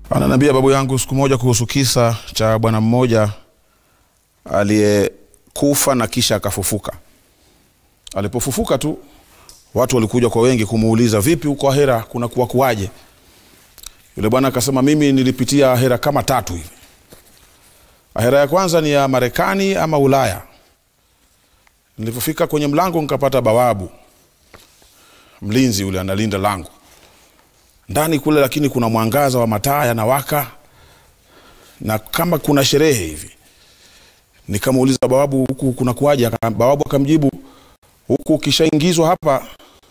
Ananiambia babu yangu siku moja kuhusu kisa cha bwana mmoja aliyekufa na kisha akafufuka. Alipofufuka tu watu walikuja kwa wengi kumuuliza, vipi huko ahera kuna kuwa kuwaje? Yule bwana akasema, mimi nilipitia ahera kama tatu hivi. Ahera ya kwanza ni ya Marekani ama Ulaya. Nilipofika kwenye mlango nikapata bawabu, mlinzi yule analinda lango ndani kule, lakini kuna mwangaza wa mataa yanawaka na kama kuna sherehe hivi. Nikamuuliza bawabu, huku kuna kuwaje? Aka- Bawabu akamjibu, huku ukishaingizwa hapa,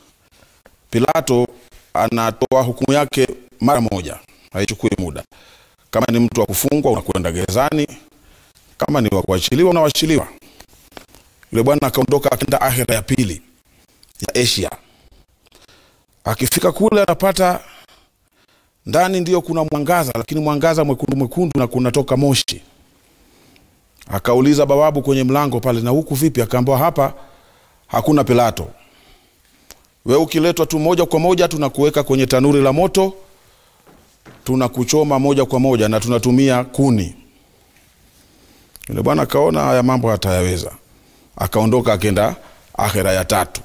Pilato anatoa hukumu yake mara moja, haichukui muda. Kama ni mtu wa kufungwa unakwenda gerezani, kama ni wa kuachiliwa unawachiliwa. Yule bwana akaondoka akaenda akhira ya pili ya Asia. Akifika kule anapata ndani ndio kuna mwangaza, lakini mwangaza mwekundu mwekundu na kunatoka moshi. Akauliza bawabu kwenye mlango pale, na huku vipi? Akaambiwa hapa hakuna Pilato, we ukiletwa tu moja kwa moja tunakuweka kwenye tanuri la moto, tunakuchoma moja kwa moja na tunatumia kuni. Yule bwana akaona haya mambo hatayaweza, akaondoka akenda akhera ya tatu.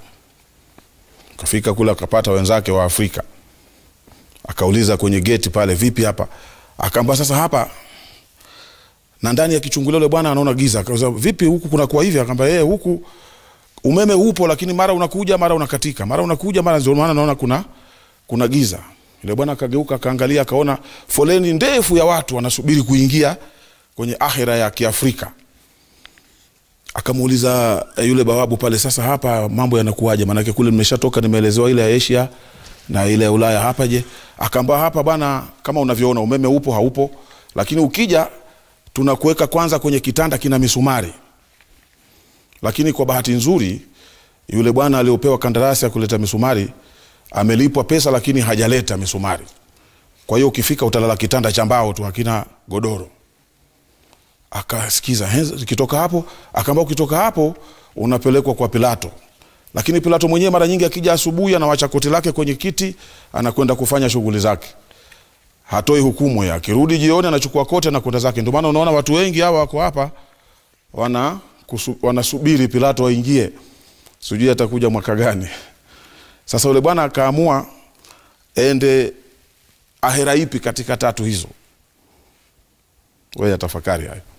Kafika kule akapata wenzake wa Afrika, akauliza kwenye geti pale, vipi hapa? Akaamba sasa hapa na ndani ya kichungulio yule bwana anaona giza. Akauliza vipi huku kuna kuwa hivi? Akaamba yeye huku umeme upo, lakini mara unakuja mara unakatika, mara unakuja mara, ndio maana naona kuna kuna giza. Yule bwana akageuka akaangalia, akaona foleni ndefu ya watu wanasubiri kuingia kwenye akhira ya Kiafrika. Akamuuliza eh, yule bawabu pale, sasa hapa mambo yanakuwaje? Maanake kule nimeshatoka, nimeelezewa ile ya Asia na ile ya Ulaya, hapa je? Akaamba hapa bana, kama unavyoona umeme upo haupo, lakini ukija tunakuweka kwanza kwenye kitanda kina misumari. Lakini kwa bahati nzuri yule bwana aliopewa kandarasi ya kuleta misumari amelipwa pesa, lakini hajaleta misumari. Kwa hiyo ukifika utalala kitanda cha mbao tu, hakina godoro akasikiza "He, ukitoka hapo akaambia ukitoka hapo unapelekwa kwa Pilato. Lakini Pilato mwenyewe mara nyingi akija asubuhi anawacha koti lake kwenye kiti anakwenda kufanya shughuli zake, hatoi hukumu ya. Akirudi jioni anachukua koti anakwenda zake. Ndio maana unaona watu wengi hawa wako hapa wana kusu, wanasubiri Pilato aingie, sijui atakuja mwaka gani. Sasa yule bwana akaamua ende ahera ipi katika tatu hizo. Wewe tafakari hayo.